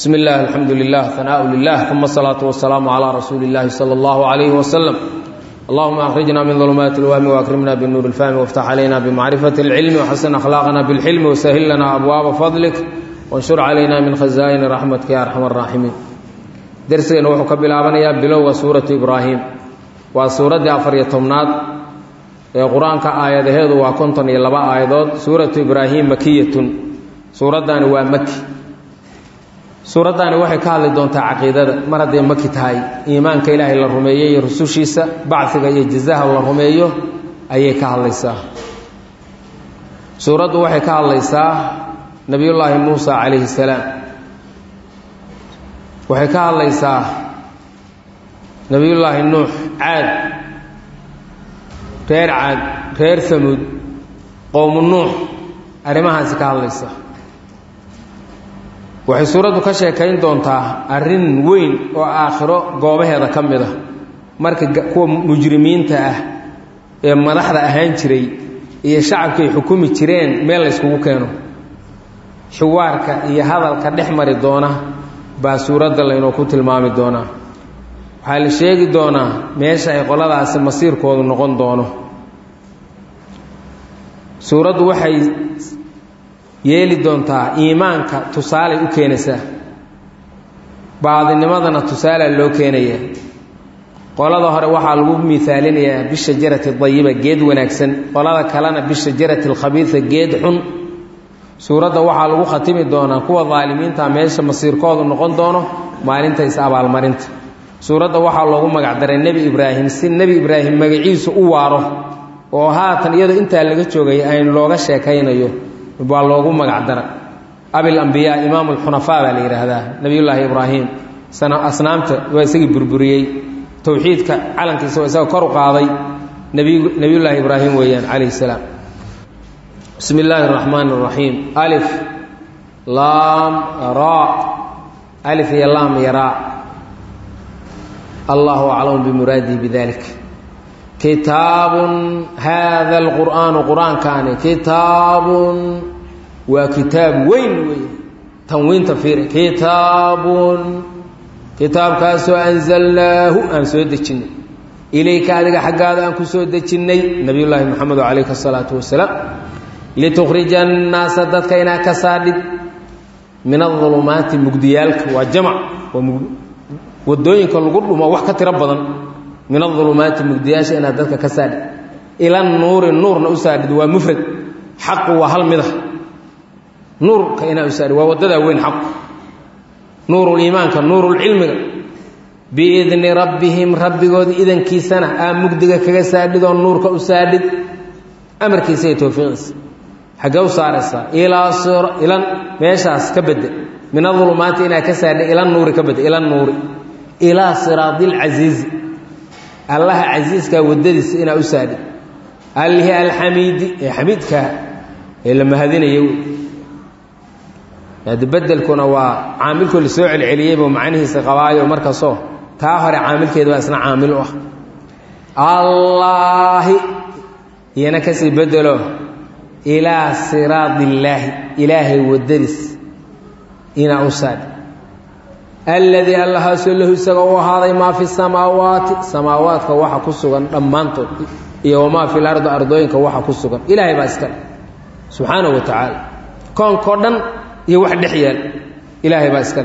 bismi illah alxamdu lilah hanaaءu lilah uma asalaatu wasalaamu calaa rasuuli اllahi salى اllahu alayhi wasalam allahuma akhrijna min dulumaati اlwahmi waakrimna binuur اlfahmi wاftax calayna bimacrifati اlcilmi wxasin akhlaaqna bilxilmi wasahil lana abwaaba fadlik wanshur calayna min khazaa'ini raxmatka ya arxam araaximiin dersigeenna wuxuu ka bilaabanayaa bilowga suuratu ibraahim waa suuraddii afariyo tobnaad ee qur-aanka aayadaheedu waa konton iyo laba aayadood suuratu ibraahim makiyatun suuraddaani waa maki suuraddaani waxay ka hadli doontaa caqiidada mar hadday maki tahay iimaanka ilaahay la rumeeyo iyo rusushiisa bacfiga iyo jazaha la rumeeyo ayay ka hadlaysaa suuraddu waxay ka hadlaysaa nebiyullaahi muusa calayhi salaam waxay ka hadlaysaa nebiyullaahi nuux caad reer caad reer famuud qowmu nuux arrimahaasi ka hadlaysaa waxay suuraddu ka sheekayn doontaa arrin weyn oo aakhiro goobaheeda ka mid ah marka kuwa mujrimiinta ah ee madaxda ahaan jiray iyo shacabkay xukumi jireen meel layskugu keeno xiwaarka iyo hadalka dhex mari doona baa suuradda laynoo ku tilmaami doonaa waxaa la sheegi doonaa meesha ay qoladaasi masiirkoodu noqon doono suuraddu waxay yeeli doontaa iimaanka tusaalay u keenaysaa baadinimadana tusaalaa loo keenaya qolada hore waxaa lagu miaalinayaa bishajarati dayiba geed wanaagsan qolada kalena bishajarati alkhabiisa geed xun suuradda waxaa lagu khatimi doonaa kuwa daalimiinta meesha masiirkoodu noqon doono maalinta is-abaalmarinta suuradda waxaa loogu magacdaray nebi ibraahim si nebi ibraahim magaciisu u waaro oo haatan iyadoo intaa laga joogay ayn looga sheekaynayo baa loogu magacdara abil ambiyaa imaam alxunafaa baa la yidhaahdaa nebiyullaahi ibraahim asnaamta waa isagii burburiyey towxiidka calankiisa waa isaga kor u qaaday nebiyullaahi ibraahim weeyaan calayhi salaam bismi illaahi araxmaan araxiim alif laam ra alif iyo laam iyo raa allahu aclamu bimuraadihi bidalik kitaabun haada alqur'aanu qur-aankaani kitaabun waa kitaab weyn wey tanwiinta fiiri kitaabun kitaabkaasoo anzalnaahu aan soo dejinnay ilayka adiga xaggaada aan ku soo dejinnay nabiyullaahi moxamed calayhi asalaatu wasalaam litukhrija annaasa dadka inaa ka saadhid min adulumaati mugdiyaalka waa jamac waa wadooyinka lagu dhumo wax ka tiro badan min aulumaati mugdiyaasha inaad dadka ka saadhid ila nuuri nuurna u saadhid waa mufrad xaqu waa hal mida nuurka inaa u saadhid waa wadadaa weyn xaqu nuuruliimaanka nuurulcilmiga biidni rabbihim rabbigooda idankiisana aa mugdiga kaga saadhidoo nuurka u saadhid amarkiisa iyo towfiiqiisa xaggee u saaraysaa ilaa ilan meeshaas ka bedde min aulumaati inaa ka saadhid ila nuuri ka bedde ila nuuri ilaa siraadi lcasiizi allaha casiiskaa waddadiisa inaa u saadhid allihi alxamiidi ee xamiidkaa ee la mahadinayo ade bedelkuna waa caamilkoo la soo celceliyeybu macnihiisa qabaayo markasoo taa hore caamilkeeda baa isna caamil u ah allaahi iyana kasii bedelo ilaa siraadi illaahi ilaahay waddadiis inaa u saadhid alladii allahaasoo lahu isaga u ahaaday maa fi samaawaati samaawaadka waxa ku sugan dhammaantood iyo wamaa fi lardi ardooyinka waxa ku sugan ilaahay baa iskale subxaanahu wa tacaala koonkao dhan iyo wax dhex yaal ilaahay baa iskale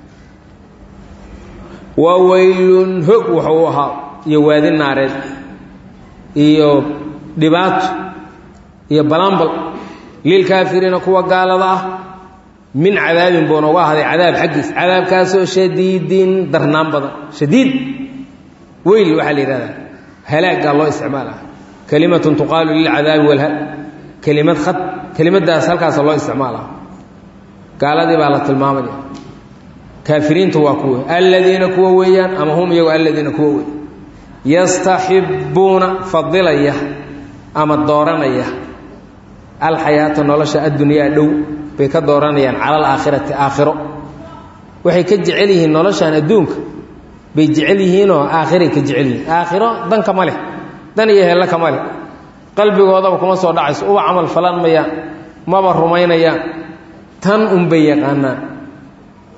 waa weylun hog wuxuu u ahaa iyo waadi naareed iyo dhibaato iyo balambal lilkaafiriina kuwa gaalada ah min cadaabin buu nooga ahday cadaab xaggiis cadaabkaasoo shadiidin darnaan badan shadiid weyl waxaa la yidhahdaa halaaggaa loo isticmaala kelimatun tuqaalu lilcadaabi walhal kelimad khad kelimadaas halkaasa loo isticmaala gaaladii baa la tilmaamaya kaafiriintu waa kuwe alladiina kuwa weeyaan ama hum iyagu alladiina kuwa wey yastaxibbuuna fadilaya ama dooranaya alxayaata nolosha addunyaa dhow bay ka dooranayaan cala alaakhirati aakhiro waxay ka jecel yihiin noloshan adduunka bay jecel yihiinoo aakhiray ka jecel yihiin aakhiro danka ma leh dan iyo hella kama leh qalbigoodaba kuma soo dhacayso uba camal falan mayaan maba rumaynayaan tan unbay yaqaanaan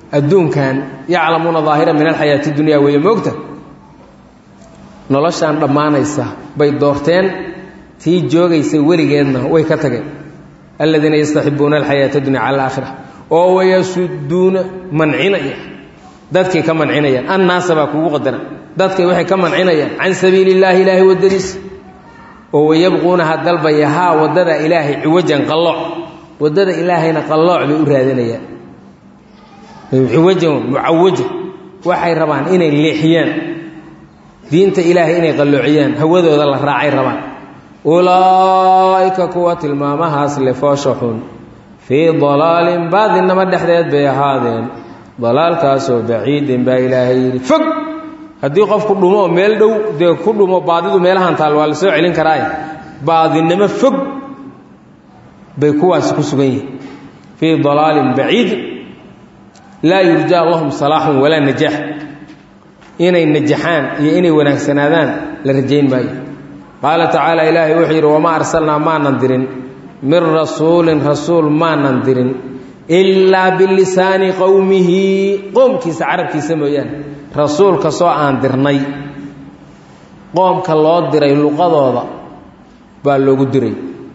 adduunkan yaclamuuna daahira min alxayaati dunya weeye moogta noloshaan dhammaanaysa bay doorteen tii joogaysa weligeedna way ka tageen aladiina yastaxibuuna alxayaata dunya cala alaakhira oo wayasuduuna mancinaya dadkay ka mancinayaan annaasa baa kugu qadara dadkay waxay ka mancinayaan can sabiili illaahi ilaahay waddadiisa oo wayabquunaha dalbaya haa waddada ilaahay ciwajan qallooc waddada ilaahayna qallooc bay u raadinayaan ciwajan mucawaja waxay rabaan inay leexiyaan diinta ilaahay inay qalloociyaan hawadooda la raacay rabaan ulaa'ika kuwa tilmaamahaas le foosha xun fii dalaalin baadinnamo dhexdeed bay ahaadeen dalaalkaasoo baciidin baa ilaahay yidhi fog haddii qofku dhumo meel dhow dee ku dhumo baadidu meelahan taal waa la soo celin karaaye baadinimo fog bay kuwaasi ku sugan yihiin fii dalaalin baciid laa yurjaa lahum salaaxun walaa najaax inay najaxaan iyo inay wanaagsanaadaan la rajayn maayo qaala tacaala ilaahay wuxuu yidhi wamaa arsalnaa maanan dirin min rasuulin rasuul maanan dirin ilaa bilisaani qowmihi qoomkiisa carabkiisa mooyaane rasuul kastoo aan dirnay qoomka loo diray luqadooda baa loogu diray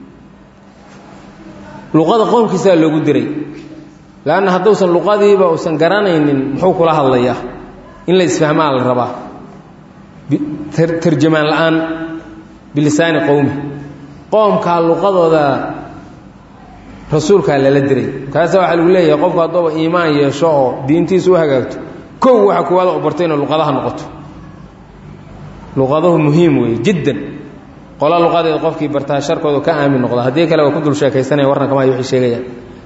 luqada qoomkiisaa loogu diray leanna hadduusan luqadiiba uusan garanaynin muxuu kula hadlayaa in la isfahmaa la rabaa tarjamaan la-aan bilisaani qowmi qoomkaa luqadooda rasuulkaa lala diray markaasa waxaa lagu leeyahay qofku hadduuba iimaan yeesho oo diintiisa u hagaagto kow waxa kuwaada u bartay inay luqadaha noqoto luqaduhu muhiim weeye jiddan qola luqadeeda qofkii bartaa sharkooda ka aamin noqda haddii kale waa ku dul sheekaysanaya warna kama waxay sheegayaan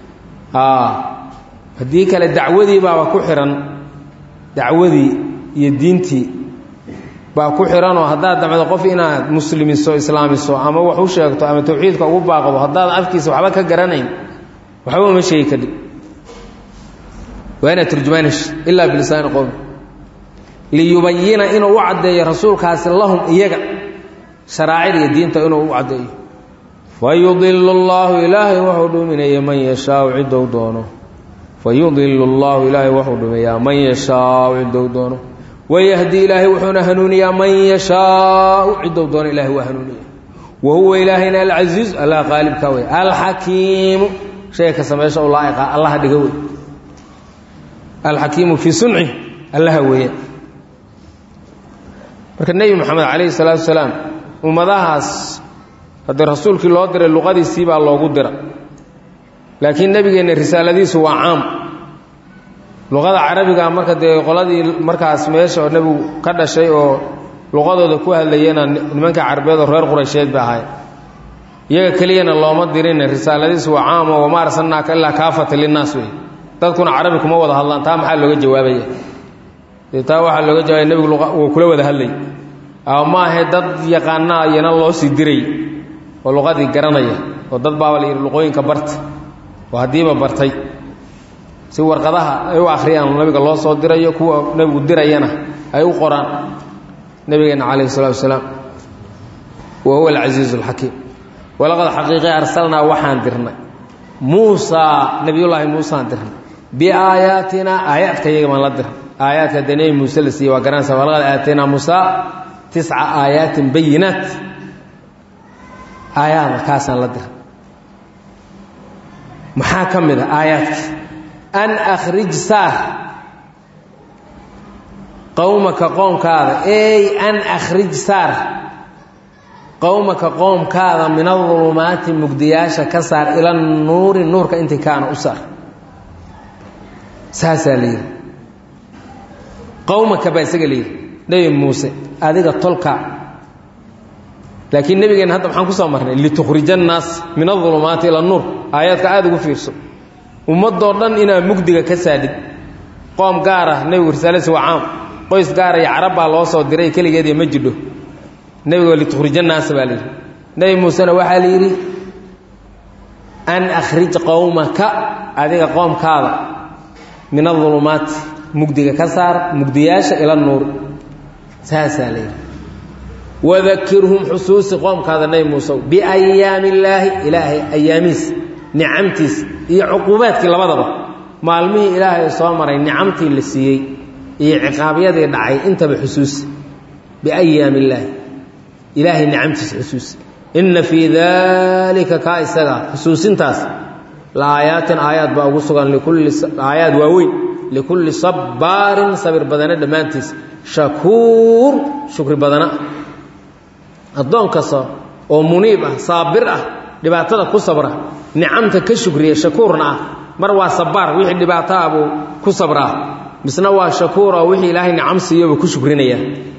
haddii kale dacwadii baaba ku xihan dacwadii iyo diintii baa ku xihanoo haddaad damcdo qof inaad muslimiso islaamiso ama wax u sheegto ama tawxiidka ugu baaqdo haddaad afkiisa waxba ka garanayn waxba uma sheegi kadhib waa inaad turjumaanash ilaa bilisaani qowmi liyubayina inuu u caddeeyo rasuulkaasi lahum iyaga sharaacid iyo diinta inuu u caddeeyo fayudilu llaahu ilaahay wuxuu dhuminaya man yashaau ciddou doono fayudilu llaahu ilaahay wuxuu dhumiyaa man yashaau ciddou doono wayahdi ilaahay wuxuuna hanuuniyaa man yashaau ciddou doono ilahay waa hanuuniya wa huwa ilaahayna alcasiiz allah qaalibka wey alxakiimu shay kasta meesha u laaiqa allaha dhiga wey alxakiimu fii sunci allaha weeya marka nebi moxamed calayhi salaatu wasalaam ummadahaas haddii rasuulkii loo diray luqadiisii baa loogu dira laakiin nebigeenna risaaladiisu waa caam luqada carabiga marka dee qoladii markaas meesha oo nebigu ka dhashay oo luqadooda ku hadlayana nimanka carabeed oo reer quraysheed ba ahay iyaga keliyana looma dirin risaaladiisu waa caam oo wamaa arsalnaaka ilaa kaafata linnaas wey dadkuna carabi kuma wada hadlaan taa maxaa looga jawaabaya dee taa waxaa looga jawaabaya nebigu wuu kula wada hadlay ama maahe dad yaqaanaa iyana loo sii diray oo luqadii garanaya oo dad baaba la yidhi luqooyinka barta oo haddiiba bartay si warqadaha ay u akhriyaan nabiga loo soo dirayo kuwa nebigu dirayana ay u qoraan nebigeenna calayhi salatu wasalaam wa huwa alcasiizu alxakiim walaqad xaqiiqi arsalnaa waxaan dirnay muusaa nebiyullaahi muusaan dirnay biaayaatinaa aayaadka iyaga baan la dirnay aayaadka dee nebi muuse la siiyey waa garanaysa walaqad aataynaa muusaa tisca aayaatin bayinaat aayaada kaasaan la diray maxaa ka mid a aayaadka an akhrij saar qowmaka qoomkaada ey an akhrij saar qowmaka qoomkaada min adulumaati mugdiyaasha ka saar ila nuuri nuurka intii kaana u saar saasaa la yidhi qowmaka baa isaga la yidhi nebi muuse adiga tolka laakiin nebigeenna hadda maxaan ku soo marnay litukhrija annaas min adulumaati ila nuur aayaadka aada ugu fiirso ummadoo dhan inaad mugdiga ka saadhid qoom gaara nebigu risaaladiisa waa caam qoys gaara iyo carab baa loo soo diray keligeediyo ma jidho nebigo litukhrija annaasa baa layidhi nebi muusena waxaa la yidhi an akhrij qowmaka adiga qoomkaada min adulumaati mugdiga ka saar mugdiyaasha ila nuur saasaa la yidhi wadakirhum xusuusi qoomkaada nebi muusew biayaami illaahi ilaahay ayaamiis nicamtiis iyo cuquubaadkii labadaba maalmihii ilaahay soo maray nicamtii la siiyey iyo ciqaabyadii dhacay intaba xusuusi biayaami illaahi ilaahay nicamtiisa xusuusi inna fii daalika kaa isaga xusuusintaas la aayaatin aayaad baa ugu sugan likulli aayaad waaweyn likulli sabbaarin sabir badane dhammaantiis shakuur shukri badana addoon kasta oo muniib ah saabir ah dhibaatada ku sabra nicamta ka shukriya shakuurna ah mar waa sabbaar wixii dhibaato ah buu ku sabraa misna waa shakuur oo wixii ilaahay nicam siiyoba ku shukrinaya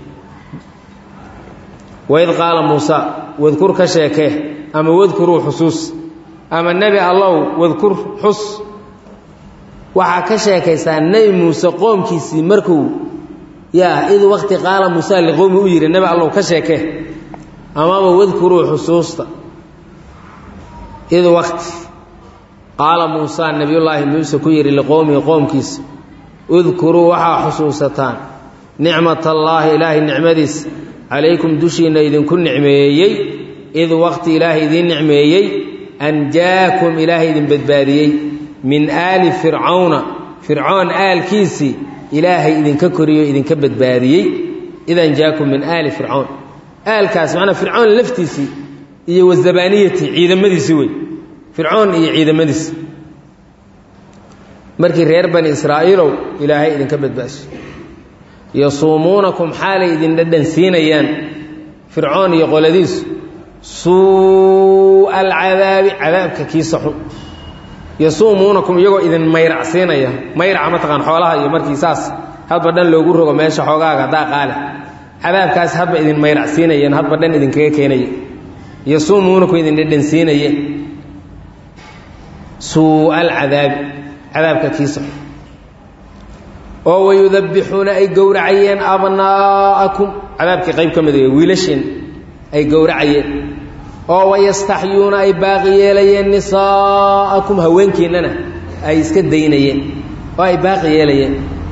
waid qaala muusa wadkur ka sheekee ama wadkuruu xusuus ama nebi allow wadkur xus waxaa ka sheekaysaa nebi muuse qoomkiisii markuu yaa id waqti qaala muusa liqowmi u yidhi nebi allow ka sheekee amaba wadkuruu xusuusta id waqti qaala muusa nebiyullaahi muuse ku yidhi liqowmihi qoomkiisa udkuruu waxaa xusuusataan nicmatallaahi ilaahay nicmadiisa calaykum dushiinna idinku nicmeeyey id waqti ilaahay idiin nicmeeyey anjaakum ilaahay idin badbaadiyey min aali fircawna fircoon aalkiisii ilaahay idinka koriyo idinka badbaadiyey id anjaakum min aali fircawn aalkaas macnaa fircoon laftiisii iyo wazabaaniyatii ciidamadiisii wey fircoon iyo ciidamadiisi markii reer bani israa'iilow ilaahay idinka badbaasho yasuumuunakum xaalay idin dhadhan siinayaan fircoon iyo qoladiisu suu'a alcadaabi cadaabka kiisa xun yasuumuunakum iyagoo idin mayracsiinaya mayraca mataqaan xoolaha iyo markii saas hadba dhan loogu rogo meesha xoogaaga haddaa qaale cadaabkaas hadba idin mayracsiinayeen hadba dhan idinkaga keenaya yasuumuunakum idin dhadhansiinaye suu'a alcadaabi cadaabka kiisa xun oo wayudabixuuna ay gowracayeen abnaa'akum cadaabkii qayb ka mid wiilasheen ay gowracayeen oo wayastaxyuuna ay baaqi yeelayeen nisaa'akum haweenkiinnana ay iska daynayeen oo ay baaqi yeelayeen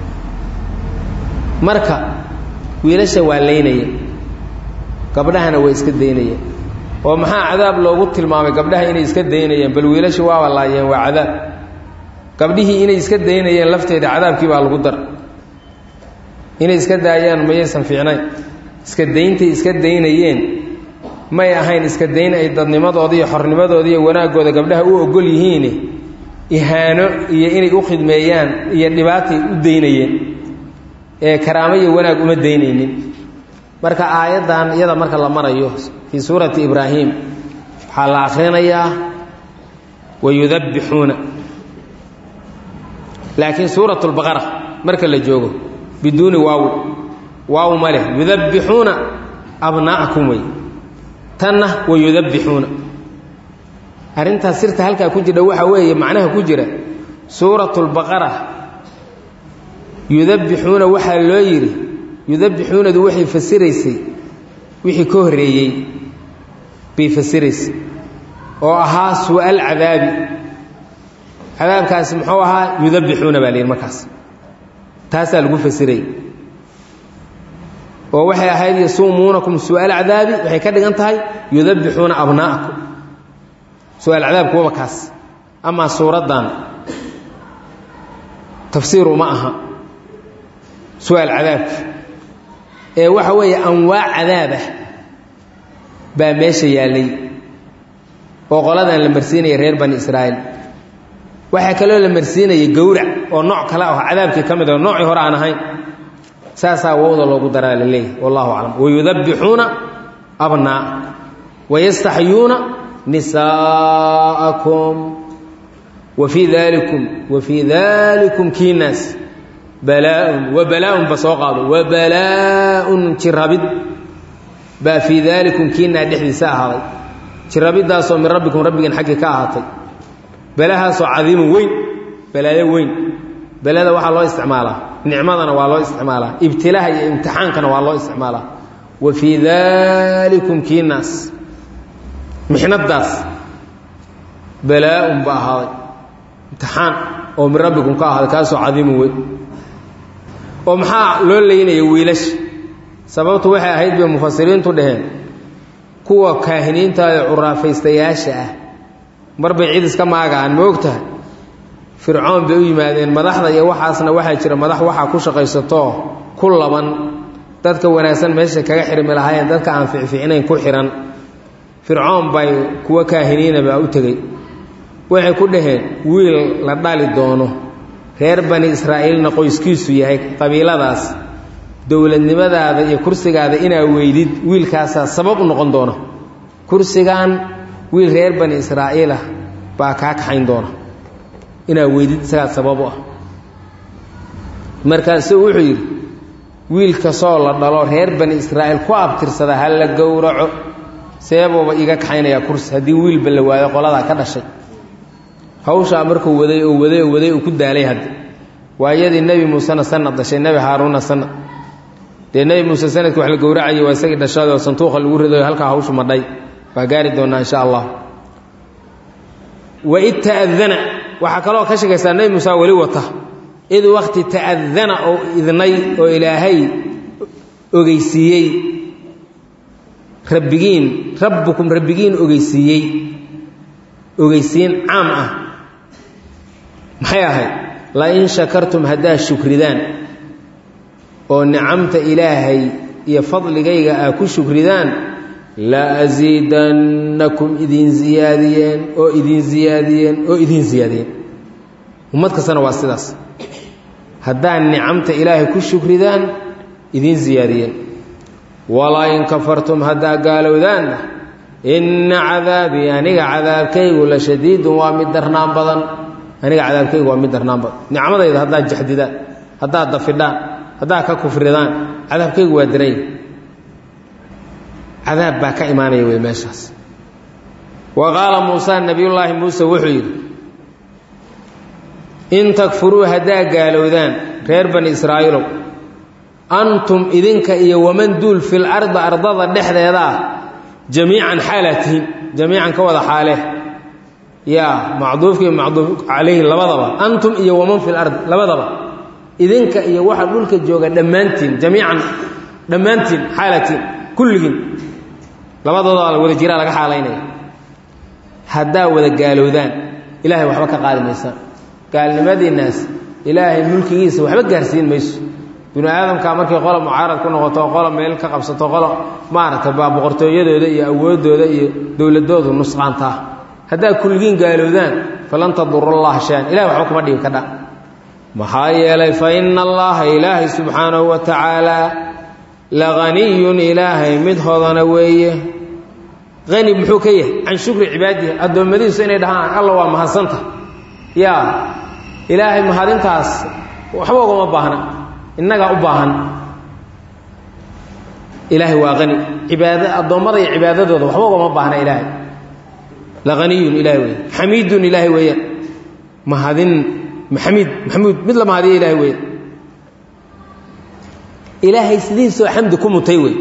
marka wiilasha waa laynayeen gabdhahana way iska daynayeen oo maxaa cadaab loogu tilmaamay gabdhaha inay iska daynayeen bal wiilasha waaba laayeen waa cadaab gabdhihii inay iska daynayeen lafteeda cadaabkii baa lagu dar inay iska daayaan mayaysan fiicnayn iska dayntay iska daynayeen may ahayn iska dayn ay dadnimadooda iyo xornimadooda iyo wanaaggooda gabdhaha u ogol yihiin ihaano iyo inay u khidmeeyaan iyo dhibaatay u daynayeen ee karaamo iyo wanaag uma daynaynin marka aayaddan iyada marka la marayo fii suurati ibraahim waxaa la akhrinayaa wayudabbixuuna laakiin suurat lbaqara marka la joogo biduuni waawi waaw ma leh yudabbixuuna abnaa'akum wey tanna wayudabbixuuna arrintaas sirta halkaa ku jidha waxaa weeye macnaha ku jira suurat lbaqara yudabbixuuna waxaa loo yidhi yudabbixuunadu waxay fasiraysay wixii ka horreeyey bay fasiraysay oo ahaa su'al cadaabi cadaabkaasi muxuu ahaa yudabbixuuna baa la yidhi markaas taasaa lagu fasirayy oo waxay ahayd yasuumuunakum su'aal cadaabi waxay ka dhigan tahay yudabbixuuna abnaa'akum su-aal cadaabku waba kaas amaa suuraddan tafsiir uma aha su-aal cadaabka ee waxa weeye anwaac cadaabah baa meesha yaallay oo qoladan la marsiinaya reer bani israa'iil waxaa kaloo la marsiinayay gowrac oo nooc kale ah cadaabkii ka mid oo noocii hore aan ahayn saasaa wowda loogu daraa la leeyahy wallahu aclam wayudabbixuuna abnaa wayastaxyuuna nisaa'akum wa fii dalikum wa fii dalikum kiinaas balaaun wa balaaun ba soo qaado wa balaaun jirabid baa fii dalikum kiinaa dhexdiisa ahaaday jirabiddaasoo min rabbikum rabbigeen xaggii ka ahaatay balahaasoo cadiimun weyn balaayo weyn belada waxaa loo isticmaalaa nicmadana waa loo isticmaalaa ibtilaaha iyo imtixaankana waa loo isticmaalaa wa fii dalikum kiinaas mixnadaas balaa-un ba ahaaday imtixaan oo min rabbikum ka ahaaday kaasoo cadiimun weyn oo maxaa loo leynaya wiilasha sababtu waxay ahayd bay mufasiriintu dhaheen kuwa kaahiniinta ee curaafaystayaasha ah mar bay cid iska maagaan ma og tahay fircoon bay u yimaadeen madaxda iyo waxaasna waxaa jira madax waxaa ku shaqaysatoo ku laban dadka wanaagsan meesha kaga xirmi lahaayeen dadka aan ficficnayn ku xihan fircoon bay kuwa kaahiniinabaa u tegey waxay ku dhaheen wiil la dhali doono reer bani israa'iilna qoyskiisu yahay qabiiladaas dowladnimadaada iyo kursigaada inaa weydid wiilkaasaa sabab u noqon doona kursigan wiil reer bani israa'iilah baa kaa kaxayn doona inaa weydid isagaa sabab u ah markaasuu wuxuu yidhi wiil kastoo la dhalo reer bani israa'iil ku abtirsada ha la gowraco seebuuba iga kaxaynayaa kursi haddii wiilba la waayo qoladaa ka dhashay hawshaa markuu waday oo waday oo waday uu ku daalay hadda waayadii nebi muusena sanad dhashay nebi haaruunna sanad dee nebi muuse sanadkii wax la gowracayay waa isagii dhashadoo santuuqa lagu ridayo halkaa hawshu madhay waa gaari doonnaa insha allah waid ta'adana waxaa kaloo ka shekaysaa nebi muuse weli wata id wakti ta'adana oo idnay oo ilaahay ogeysiiyey rabbigiin rabbukum rabbigiin ogeysiiyey ogeysiin caam ah maxay ahayd lain shakartum haddaad shukridaan oo nicamta ilaahay iyo fadligayga aa ku shukridaan la asiidannakum idin ziyaadiyeen oo idin ziyaadiyeen oo idin ziyaadiyeen ummad kastana waa sidaas haddaad nicamta ilaahay ku shukridaan idin ziyaadiyeen walaa in kafartum haddaa gaalowdaanna inna cadaabii aniga cadaabkaygu la shadiidun waa mid darnaan badan aniga cadaabkaygu waa mid darnaan badan nicmadayda haddaad jaxdidaan haddaad dafidhaan haddaad ka kufridaan cadaabkaygu waa daranya cadaab baa ka imaanaya wey meeshaas wa qaala muusa nabiyullaahi muuse wuxuu yidhi in takfuruu haddaa gaalowdaan reer bani israa'iilow antum idinka iyo waman duul fil ardi ardada dhexdeeda ah jamiican xaalaa tihiin jamiican ka wada xaalee yaa macduufkii macduuf calayhi labadaba antum iyo waman fil ardi labadaba idinka iyo waxa dhulka jooga dhammaantiin jamiican dhammaantiin xaalatiin kulligiin labadooda wada jiraa laga xaalaynaya haddaa wada gaalowdaan ilaahay waxba ka qaadi maysaan gaalnimadiinnaas ilaahay mulkigiisa waxba gaarsiin mayso binu aadamkaa markay qola mucaarad ku noqoto qola meel ka qabsato qola maaragtay baa boqortooyadooda iyo awooddooda iyo dowladoodu nusqaantaa haddaa kulligiin gaalowdaan falan tadurullaha shaan ilahay waxba kuma dhibi kadha maxaa yeelay fa ina allaha ilaahay subxaanahu wa tacaalaa la haniyun ilaahay mid hodana weeye hani muxuu ka yahay can shukri cibaadihi addoommadiisu inay dhahaan alla waa mahadsanta yaa ilaahay mahadintaas waxba ugama baahna innagaa u baahan ilaahay waa hani cibaada addoommada iyo cibaadadooda waxba ugama baahna ilaahay la haniyun ilahay weeye xamiidun ilaahay weeyaan mahadin maxamiid maxamuud mid la mahadiya ilahay weeyaan ilaahay sidiisoo xamdi ku mutay wey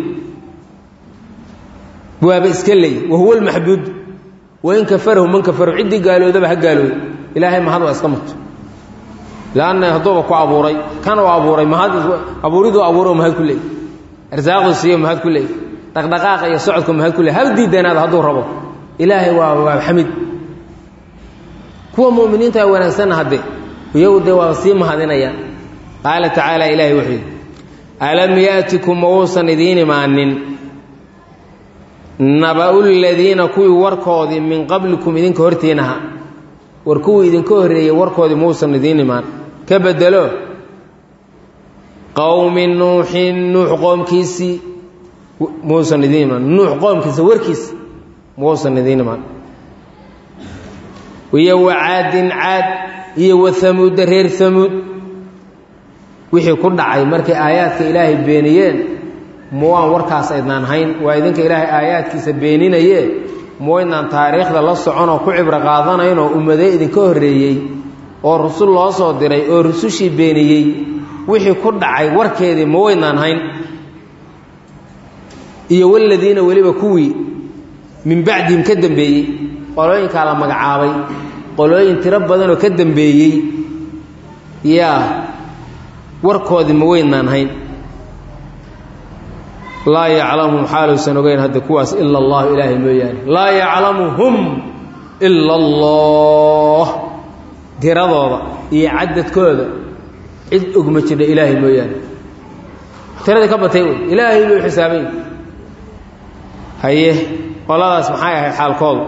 waaba iska leey wahuwa lmaxbuud wain kafarahu man kafarahu ciddii gaaloodaba ha gaalooda ilaahay mahad waa iska muto lanna hadduuba ku abuuray kan u abuuray mahad abuuriduu abuuro mahad ku leey arsaaqdu siiyo mahad ku leey dhaqdhaqaaqa iyo socodku mahad ku leey hal diidanaada hadduu rabo ilaahay waa waa xamid kuwa mu'miniinta wanaagsanna hadde iyagu dee waa sii mahadinayaan qaala tacaala ilaahay wuxuu yidhi alam yaatikum ma uusan idiin imaanin naba'u ladiina kuwii warkoodii min qablikum idinka hortiinaha war kuwii idinka horreeyey warkoodii mauusan idiin imaan ka bedelo qowmi nuuxin nuux qoomkiisii mauusan idiin imaan nuux qoomkiisa warkiisa mauusan idiin imaan iyo wa caadin caad iyo wa hamuudda reer hamuud wixii ku dhacay markay aayaadka ilaahay beeniyeen muwaan warkaas aydnaan hayn waa idinka ilaahay aayaadkiisa beeninaye muwaydnaan taariikhda la soconoo ku cibro qaadanaynoo ummadee idinka horreeyey oo rusul loo soo diray oo rusushii beeniyey wixii ku dhacay warkeedii ma waydnaan hayn iyo waladiina weliba kuwii min bacdihim ka dambeeyey qolooyinkaa la magacaabay qolooyin tiro badanoo ka dambeeyey yaa warkoodii ma weynaan hayn laa yaclamuhum xaaluusan ogeyn hadda kuwaas ila allahu ilaahay mooyaane laa yaclamuhum ila allah tiradooda iyo cadadkooda cid ogma jidha ilaahay mooyaane tiradii ka batay wey ilaahay buu xisaabay haye qoladaas maxay ahayd xaalkoodu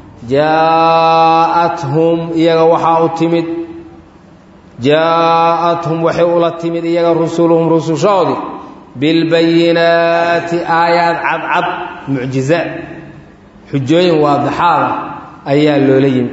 jaa-athum iyaga waxaa u timid jaa-athum waxay ula timid iyaga rusuluhum rusushoodii bilbayinaati aayaad cadcad mucjizaad xujooyin waadixaada ayaa loola yimid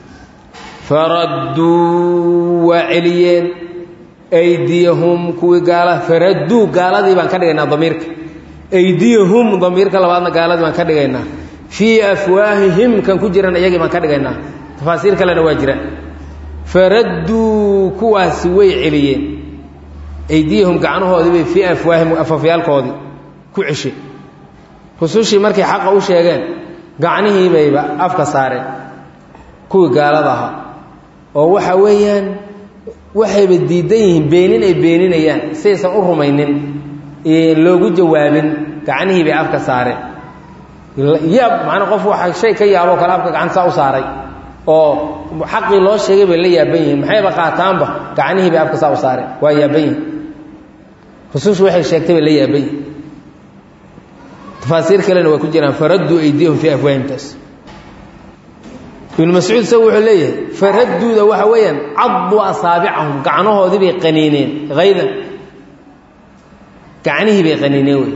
faradduu waa celiyeen aydiyahum kuwii gaala faradduu gaaladii baan ka dhigaynaa damiirka aydiyahum damiirka labaadna gaaladii baan ka dhigaynaa fii afwaahihim kan ku jiran iyagii baan ka dhigaynaa tafaasiir kalena waa jiraan faradduu kuwaasi way celiyeen aydiyahum gacnahoodii bay fii afwaahim afafyaalkoodii ku ceshay rusushii markay xaqa u sheegeen gacnihii bayba afka saareen kuwii gaalada ahaa oo waxa weeyaan waxayba diidan yihiin beenin ay beeninayaan saysan u rumaynin loogu jawaabin gacnihii bay afka saareen yaab macnaa qof waxa shay ka yaaboo kale afka gacanta saa u saaray oo xaqii loo sheegay bay la yaaban yihiin maxayba qaataanba gacnihii bay afka saa u saareen waa yaaban yihin rusushu waxay sheegtay bay la yaaban yihin tafaasiir kalena waa ku jiraan faradduu aydiyahum fii afwaahimtaas ibnu mascuud isagu wuxuu leeyahay faradduuda waxa weeyaan caduu asaabicahum gacnahoodii bay qaniineen haydan gacnihii bay qaniineen wey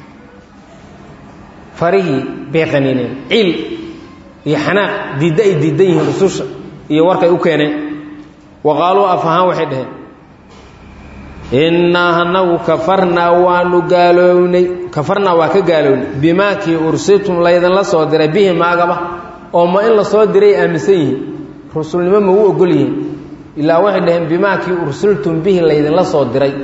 farihii bay qaniineen ciil iyo xanaaq diidda ay diidan yihiin rususha iyo warkay u keeneen wa qaaluu af ahaan waxay dhaheen innaa anagu kafarnaa waanu gaalownay kafarnaa waa ka gaalownay bimaa kii ursiltum laydinla soo diray bihi maagaba oo ma in la soo diray aaminsan yihiin rusulnimo ma u ogol yihiin ilaa waxay dhaheen bimaa kii ursiltum bihi laydinla soo diray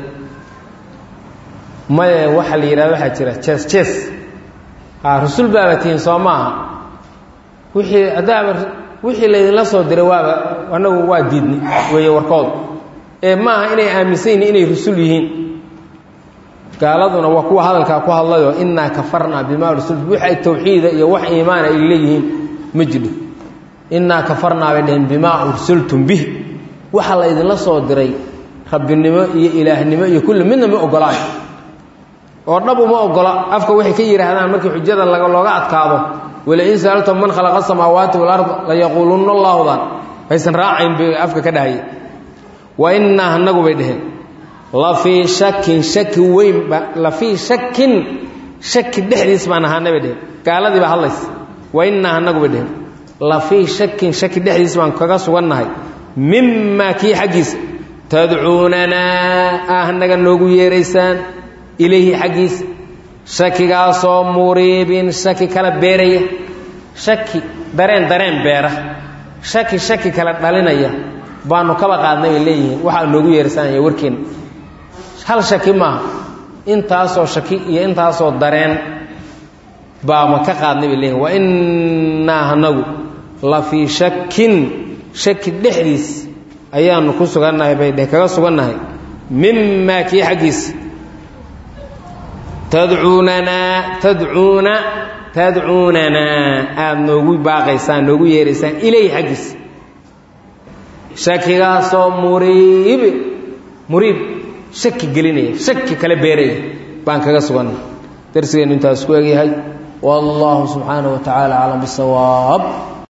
maye waxaa la yidhahda waxaa jira jees jees a rusul baaba tihiin soo maaha wixii haddaaba wixii laydinla soo diray waaba anagu waa diidni weeye warkoodu ee maaha inay aaminsan yihiin inay rusul yihiin gaaladuna waa kuwa hadalkaa ku hadlayoo innaa kafarnaa bimaa ursiltum wix ay tawxiida iyo wax iimaana ay leeyihiin ma jidho innaa kafarnaa bay dhaheen bimaa ursiltum bih waxa la ydinla soo diray rabbinimo iyo ilaahnimo iyo kulli midna ma ogolaan oo dhab uma ogola afka waxay ka yidhaahdaan markii xujada looga adkaado walain saaltum man khalaqa samaawaati walard layaquulunna allaahudan aysan raacayn bay afka ka dhahaya wa innaa anagu bay dhaheen la fii shakin shaki weynba la fii shakin shaki dhexdiis baan ahaana bay dheheen gaaladii baa hadlaysa wa innaa anagu bay dheheen la fii shakin shaki dhexdiis baan kaga sugannahay mimaa kii xaggiisa tadcuunanaa ah naga noogu yeeraysaan ilayhi xaggiisa shakigaasoo muriibin shaki kala beeraya shaki dareen dareen beera shaki shaki kala dhalinaya baanu kaba qaadnay bay leeyihiin waxaa noogu yeersanaya warkeenna hal shaki maaha intaasoo shaki iyo intaasoo dareen baama ka qaadnay bay leeyihin wa innaa anagu la fii shakin shaki dhexdiis ayaanu ku sugannahay bay dheh kaga sugannahay mimaa kii xaggiisa tadcuunanaa tadcuuna tadcuunanaa aada noogu baaqaysaan noogu yeeraysaan ilayhi xaggiisa shakigaasoo muriib muriib shaki gelinaya shaki kala beeraya baan kaga sugannahay darsigeennu intaas ku egyahay wallahu subxaanaه wa tacaala aclam bisawaab